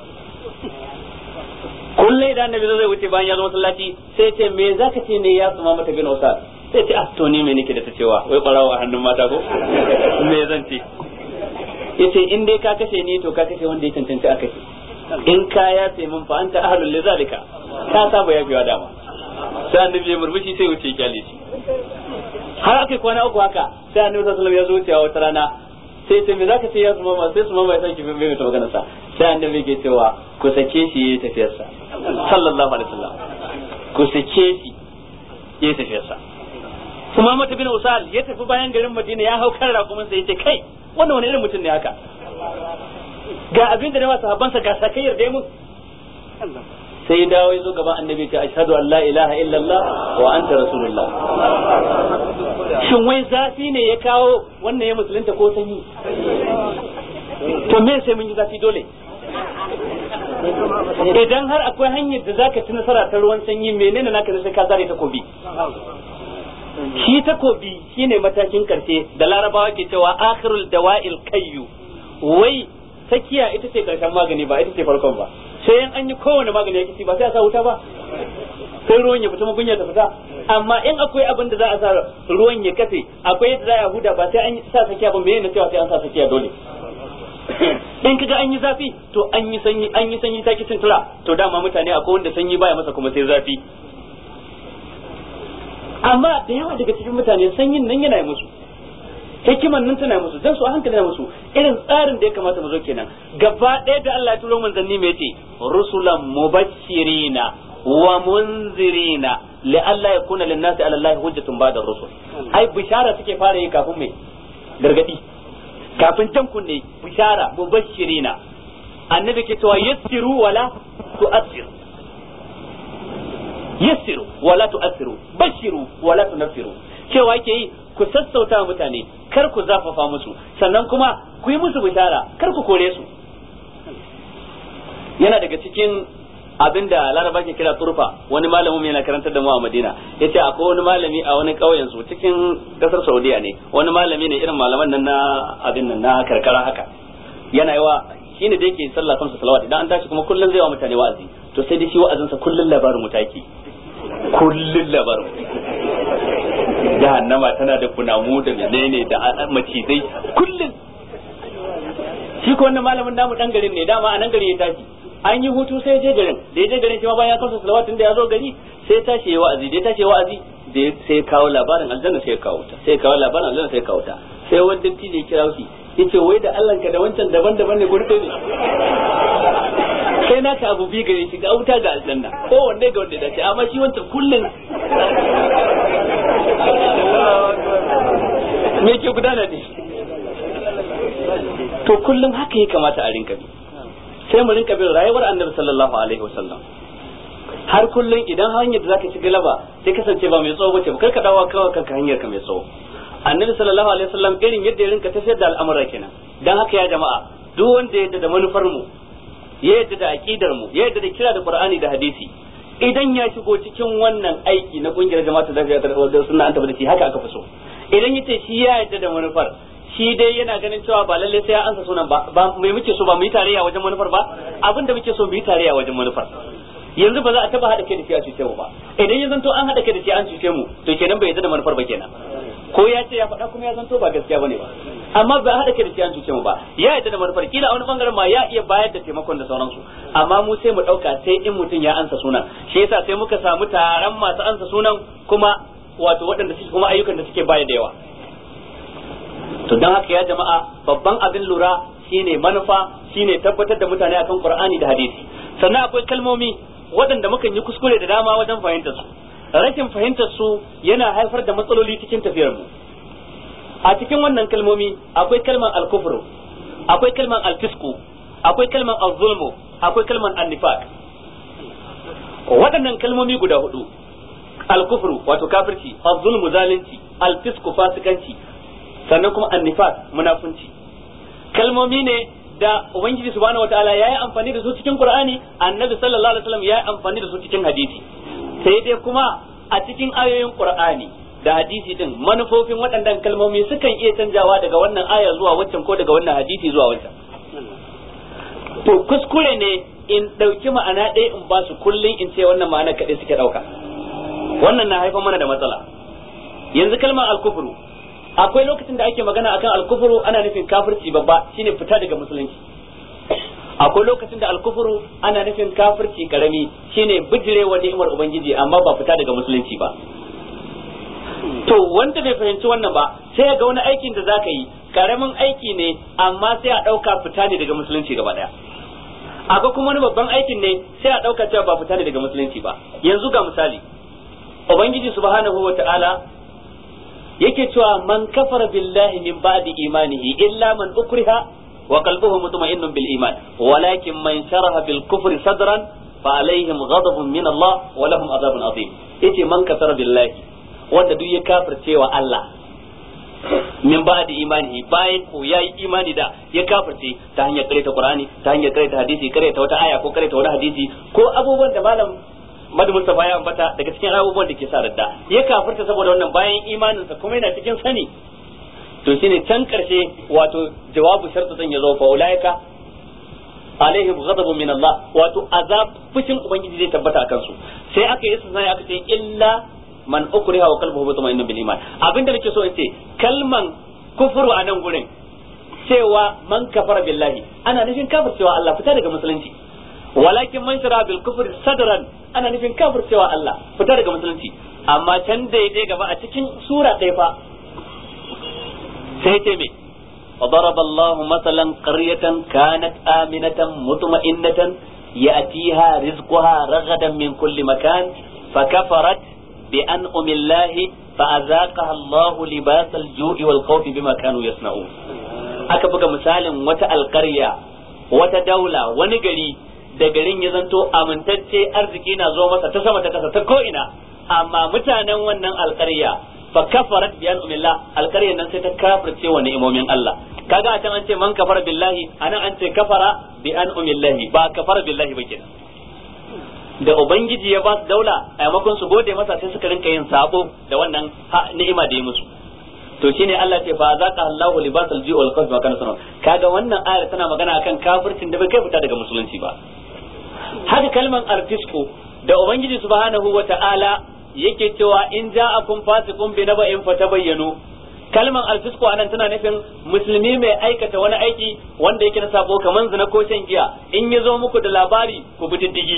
kullai idan annabi zai wuce bayan ya zo masallaci sai ce me zaka ce ne ya suma mata bin usad sai ce ah to ni me nake da ta cewa wai barawa a hannun mata ko me zan ce yace in dai ka kashe ni to ka kashe wanda ya cancanci a kashe in ka ya sai mun fa anta ahlul lizalika ka saba ya biya dama sai annabi ya murmushi sai wuce kyale shi har aka kwana uku haka sai annabi sallallahu alaihi wasallam ya zo wucewa wata rana sai ce me zaka ce ya suma ma sai suma ma ya sake bai mai magana sa sai annabi ke cewa ku sake shi yayi tafiyar sa sallallahu alaihi wasallam ku sake shi yayi tafiyar sa kuma mata bin usal ya tafi bayan garin madina ya hau kan rakumin sa yace kai wannan wani irin mutum ne haka ga abin da na sahabbansa ga sakayyar da mun sai ya dawo ya zo gaban annabi ta ashhadu an la ilaha illallah wa anta rasulullah shin wai zafi ne ya kawo wannan ya musulunta ko sanyi to me sai mun yi zafi dole idan har akwai hanyar da zaka ci nasara ta ruwan sanyi menene naka sai ka zare takobi shi takobi shine matakin karshe da larabawa ke cewa akhirul dawa'il kayyu wai sakiya ita ce karshen magani ba ita ce farkon ba sai in an yi kowane magani ya kici ba sai a sa wuta ba sai ruwan ya fita mugunya ta fita amma in akwai abin da za a sa ruwan ya kafe akwai yadda za a huda ba sai an sa sakiya ba me ne cewa sai an sa sakiya dole in kaga an yi zafi to an yi sanyi an yi sanyi ta kicin tura to dama mutane akwai wanda sanyi baya masa kuma sai zafi amma da yawa daga cikin mutane sanyin nan yana musu hikiman nan tana musu dan su a hankali na musu irin tsarin da ya kamata mu zo kenan gaba ɗaya da Allah ya turo manzanni mai yace rusulan mubashirina wa munzirina li alla yakuna lin nasi ala Allah hujjatun ba'da rusul ai bishara suke fara yi kafin mai gargadi kafin jan kunne bishara mubashirina annabi ke cewa yassiru wala tu'assiru yassiru wala tu'assiru bashiru wala tunaffiru cewa yake yi ku sassauta mutane kar ku zafafa musu sannan kuma ku yi musu bishara kar ku kore su yana daga cikin abin da laraba ke kira turfa wani malamin yana karantar da mu a madina ya ce akwai wani malami a wani ƙauyen su cikin ƙasar saudiya ne wani malami ne irin malaman nan na abin nan na karkara haka yana yawa shi ne da yake sallah kansa salawat idan an tashi kuma kullum zai wa mutane wa'azi to sai dai shi wa'azinsa kullum labarin mutaki kullum labarin jahannama tana da kunamu da menene da macizai kullum shi ko wannan malamin namu dan garin ne dama a nan gari ya tashi an yi hutu sai je garin da ya je garin shi ma bayan ya kansa salawatin da ya zo gari sai tashi ya wa'azi da ya tashi ya wa'azi da sai kawo labarin aljanna sai ya kawo ta sai kawo labarin aljanna sai ya kawo ta sai wani dinti ne kira shi yace wai da Allah ka da wancan daban-daban ne gurbe ne sai na ka abu bi gare shi ga wuta ga aljanna ko wanne ga wanda dace amma shi wancan kullun me ke gudana ne to kullum haka ya kamata a rinka bi sai mu rinka bin rayuwar annabi sallallahu alaihi wasallam har kullum idan hanyar da zaka ci galaba sai kasance ba mai tsawo bace ba karka dawo kawai kanka hanyar ka mai tsawo annabi sallallahu alaihi wasallam irin yadda ya rinka tafiyar da al'amura kenan dan haka ya jama'a duk wanda ya yadda da manufar mu ya yadda da aqidar mu ya yadda da kira da qur'ani da hadisi idan ya shigo cikin wannan aiki na kungiyar jama'a da lafiya da sunna an tabbata shi haka aka fi so idan yace shi ya yadda da manufar shi dai yana ganin cewa ba lalle sai ya ansa sunan ba ba mai muke so ba mu yi tarayya wajen manufar ba abinda muke so mu yi tarayya wajen manufar yanzu ba za a taba hada kai da shi a cuce mu ba idan ya zanto an hada kai da shi an cuce mu to kenan bai yarda da manufar ba kenan ko ya ce ya faɗa kuma ya zanto ba gaskiya bane ba amma ba hada kai da shi an cuce mu ba ya yarda da manufar kila a wani bangaren ma ya iya bayar da taimakon da sauransu amma mu sai mu dauka sai in mutum ya ansa sunan shi yasa sai muka samu taron masu ansa sunan kuma wato waɗanda suke kuma ayyukan da suke bayar da yawa to don haka ya jama'a babban abin lura shine manufa shine tabbatar da mutane akan qur'ani da hadisi sannan akwai kalmomi waɗanda mukan yi kuskure da dama wajen fahimtar su rashin fahimtar su yana haifar da matsaloli cikin tafiyar mu a cikin wannan kalmomi akwai kalmar al-kufru akwai kalmar al-fisku akwai kalmar al-zulmu akwai kalmar an-nifaq waɗannan kalmomi guda hudu al-kufru wato kafirci al-zulmu zalunci al-fisku fasikanci sannan kuma an-nifaq munafunci kalmomi ne da ubangiji subhanahu wataala yayi amfani da su cikin qur'ani annabi sallallahu alaihi wasallam yayi amfani da su cikin hadisi sai dai kuma a cikin ayoyin qur'ani da hadisi din manufofin waɗannan kalmomi sukan iya canjawa daga wannan aya zuwa waccan ko daga wannan hadisi zuwa waccan to kuskure ne in ɗauki ma'ana ɗaya in ba su kullum in ce wannan ma'ana kaɗai suke ɗauka wannan na haifar mana da matsala yanzu kalmar alkufru akwai lokacin da ake magana akan alkufuru ana nufin kafirci babba shine fita daga musulunci akwai lokacin da alkufuru ana nufin kafirci karami shine bijirewa ni'imar ubangiji amma ba fita daga musulunci ba to wanda bai fahimci wannan ba sai ga wani aikin da zaka yi karamin aiki ne amma sai a dauka fita ne daga musulunci gaba daya akwai kuma wani babban aikin ne sai a dauka cewa ba fita ne daga musulunci ba yanzu ga misali ubangiji subhanahu wataala yake cewa man kafara billahi min ba'di imanihi illa man ukriha wa qalbuhu mutma'innun bil iman walakin man sharaha bil kufri sadran fa alaihim ghadabun min Allah wa lahum adhabun adhim yace man kafara billahi wanda duk ya kafirce wa Allah min ba'di imanihi bayan ko yayi imani da ya kafirce ta hanyar karanta Qur'ani ta hanyar karanta hadisi karanta wata aya ko karanta wani hadisi ko abubuwan da malam Madu Mustafa ya ambata daga cikin abubuwan da ke sa radda ya kafirta saboda wannan bayan imaninsa kuma yana cikin sani to shine can karshe wato jawabu shartu zan yazo fa ulaika alaihim ghadabun min Allah wato azab fushin ubangiji zai tabbata akan su sai aka yi sai aka ce illa man ukriha wa qalbuhu mutma'innun bil iman abinda nake so in ce kalman kufuru a nan gurin cewa man kafara billahi ana nufin kafircewa Allah fita daga musulunci walakin man shara bil kufri sadran ana nufin kafircewa Allah fita daga musulunci amma can da ya gaba a cikin sura ɗaya fa sai ce me وضرب الله مثلا قرية كانت آمنة مطمئنة يأتيها رزقها رغدا من كل مكان فكفرت بأنعم الله فأذاقها الله لباس الجوع والخوف بما كانوا يصنعون aka buga misalin wata alƙarya wata daula wani gari da garin ya zanto amintacce arziki na zo masa ta sama ta kasa ta ko'ina amma mutanen wannan alƙarya fa kafarat bi an'amillah alƙaryar nan sai ta kafirce wa ni'imomin Allah kaga a can an ce man kafara billahi anan an ce kafara bi an'amillahi ba kafara billahi ba kenan da ubangiji ya ba su daula a yamakon su gode masa sai suka rinka yin sabo da wannan ni'ima da ya musu to shine Allah ce fa zaka Allahu libasal ji'u wal khawf wa kana sanan kaga wannan ayar tana magana akan kafircin da bai kai fita daga musulunci ba haka kalman artisku da ubangiji subhanahu wa ta'ala yake cewa in ja'akum fasiqun bi naba'in fatabayyanu kalman alfisku anan tana nufin musulmi mai aikata wani aiki wanda yake na sabo kaman zina ko shan giya in ya zo muku da labari ku bi diddigi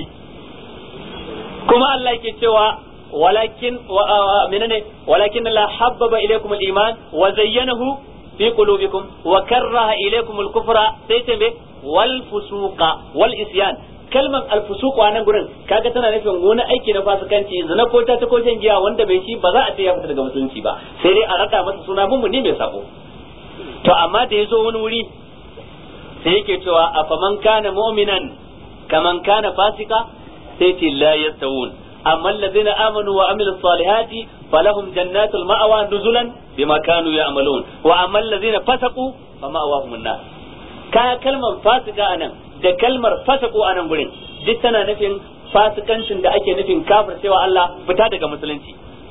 kuma Allah yake cewa walakin menene walakin la habbaba ilaykum al-iman wa zayyanahu fi qulubikum wa karraha ilaykum al-kufra sai ce me wal fusuqa wal isyan kalmar alfusuku a nan gurin kaga tana nufin wani aiki na fasikanci zina ko ta ta ko shan giya wanda bai shi ba za a ce ya fita daga musulunci ba sai dai a rada masa suna mummuni mai sako to amma da yazo wani wuri sai yake cewa afaman kana mu'minan kaman kana fasika sai ce la yastawun amma alladhina amanu wa amilus salihati falahum jannatul ma'wa nuzulan bima kanu ya'malun wa amma alladhina fasaqu fa ma'wahum an-nar kaya kalmar fasika anan da kalmar fasako a nan gurin duk tana nufin fasikancin da ake nufin kafir cewa Allah fita daga musulunci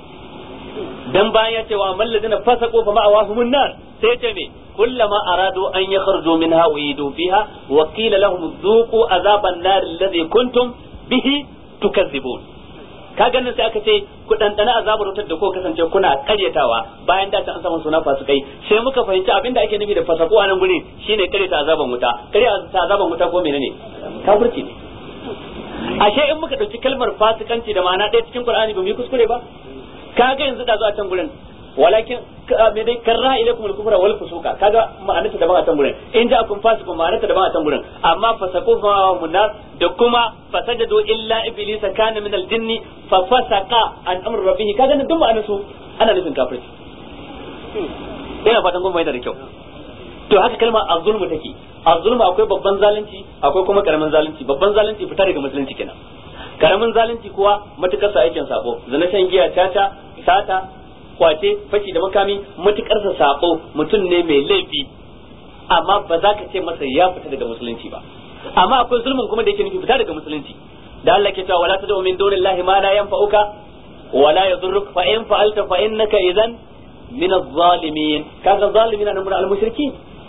dan bayan ya ce wa mallazina fasaqu fa ma'awahumun nar sai ya ce me kullama aradu an yakhruju minha uidu fiha wa qila lahum dhuqu azaban nar alladhi kuntum bihi tukazzibun ka ganin sai aka ce ku dandana azabar wutar da ko kasance kuna karyatawa bayan da an samu suna fasikai sai muka fahimci abinda ake nufi da fasako a nan gurin shine karyata azaban wuta karyata azaban wuta ko menene kafirci ne ashe in muka dauki kalmar fasikanci da ma'ana ɗaya cikin Qur'ani ba mu yi kuskure ba kaga yanzu da zuwa can gurin walakin me dai karra ilaikum al-kufra wal fusuqa kaga ma'anarta daban a can gurin in ja kun fasiku ma'anarta daban a can gurin amma fasaqu fa munar da kuma fasajadu illa iblis kana min al-jinni fa fasaqa an amr rabbih kaga nan duk ma'anar su ana nufin kafirci ina fatan kun bayyana da kyau to haka kalma az-zulmu take az-zulmu akwai babban zalunci akwai kuma karamin zalunci babban zalunci fita daga musulunci kenan karamin zalunci kuwa matukar sa aikin sako zina shan giya caca sata kwace fashi da makami matukar sa sako mutum ne mai laifi amma ba za ka ce masa ya fita daga musulunci ba amma akwai zulmin kuma da yake nufi fita daga musulunci da Allah ke cewa wala tad'u min dunillahi ma la yanfa'uka wala yadhurruka fa in fa'alta fa innaka idan min adh-dhalimin kaga zalimin nan mun al-mushrikin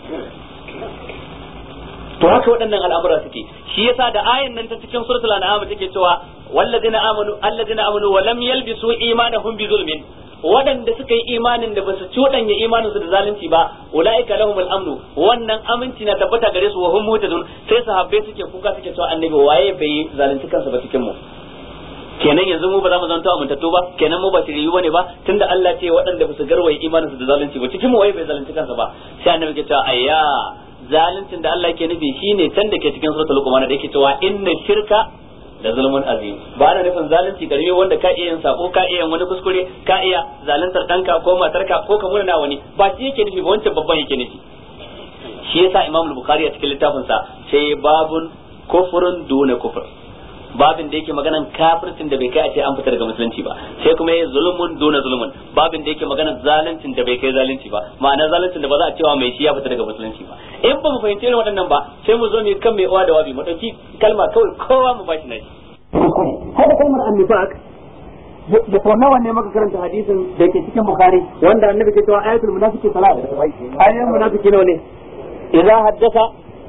to haka waɗannan al'amura suke shi yasa da ayan nan ta cikin suratul an'am take cewa walladina amanu alladina amanu wa lam yalbisu imanahum bi zulmin waɗanda suka yi imanin da basu cuɗanya imanin su da zalunci ba ulaika lahumul amnu wannan aminci na tabbata gare su wa hum muhtadun sai sahabbai suke kuka suke cewa annabi waye bai zalunci kansa ba cikin mu kenan yanzu mu ba za mu zanto amintattu ba kenan mu ba shiriyu bane ba tunda Allah ce waɗanda basu garwaye imanin su da zalunci ba cikin mu waye bai zalunci kansa ba sai annabi ke cewa ayya zaluncin da Allah yake nufi shine can da ke cikin suratul luqman da yake cewa inna shirka da zulmun azim ba ana nufin zalunci karami wanda ka iya yin sako ka iya yin wani kuskure ka iya zaluntar danka ko matarka ko ka murna wani ba shi yake nufi ba wancan babban yake nufi shi yasa imam bukhari a cikin littafin sa sai babun kufrun duna kufr babin da yake maganan kafircin da bai kai a ce an fita daga musulunci ba sai kuma yayi zulmun duna zulmun babin da yake maganan zaluncin da bai kai zalunci ba ma'ana zaluncin da ba za a cewa mai shi ya fita daga musulunci ba in ba mu fahimci irin waɗannan ba sai mu zo mu kan mai uwa da wabi mu dauki kalma kawai kowa mu bashi nashi hada kalmar annifaq da sau nawa ne maka karanta hadisin da ke cikin bukhari wanda annabi ke cewa ayatul munafiqi salat ayatul munafiqi ne idza haddasa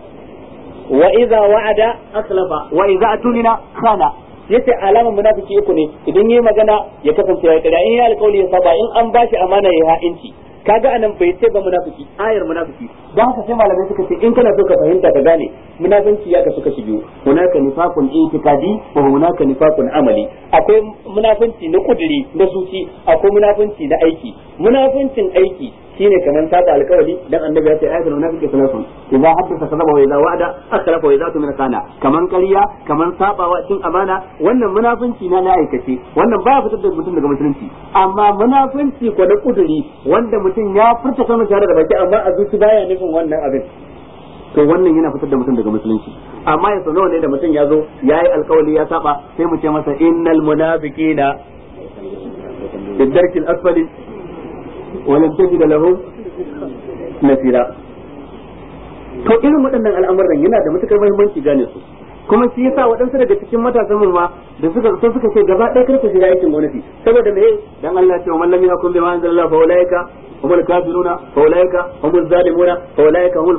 wa idza wa'ada akhlafa wa idza atunina khana yace alaman munafiki uku ne idan yayi magana ya kasance ya kada in ya alƙawli ya saba in an bashi amana ya ha'inci kaga anan bai ce ba munafiki ayar munafiki dan haka sai malamai suka ce in kana so ka fahimta ka gane munafinci ya kasu kashi biyu hunaka nifaqun itikadi wa hunaka nifaqun amali akwai munafinci na kuduri na suci akwai munafinci na aiki munafincin aiki shine kamar saba alkawari dan annabi ya ce ayatul munafiqi sunatun idza haddatha kadhaba wa idza wa'ada akhlafa wa idza tumina kana kaman ƙarya kaman sabawa cin amana wannan munafinci na na aikace wannan baya fitar da mutum daga musulunci amma munafinci ko na kuduri wanda mutum ya furta kalmar tare da baki amma a zuci baya nufin wannan abin to wannan yana fitar da mutum daga musulunci amma ya nawa ne da mutum ya zo ya yi alkawali ya saba sai mu ce masa innal munafiqina fi darkil asfali ولم تجد له nasira to irin waɗannan al'amuran yana da matukar muhimmanci gane su kuma shi yasa waɗansu daga cikin matasan mu ma da suka so suka ce gaba ɗaya karka shiga aikin gwamnati saboda me dan Allah ce wa man lam yakun bima anzalallahu fa ulaika humul kafiruna fa ulaika humul zalimuna fa ulaika humul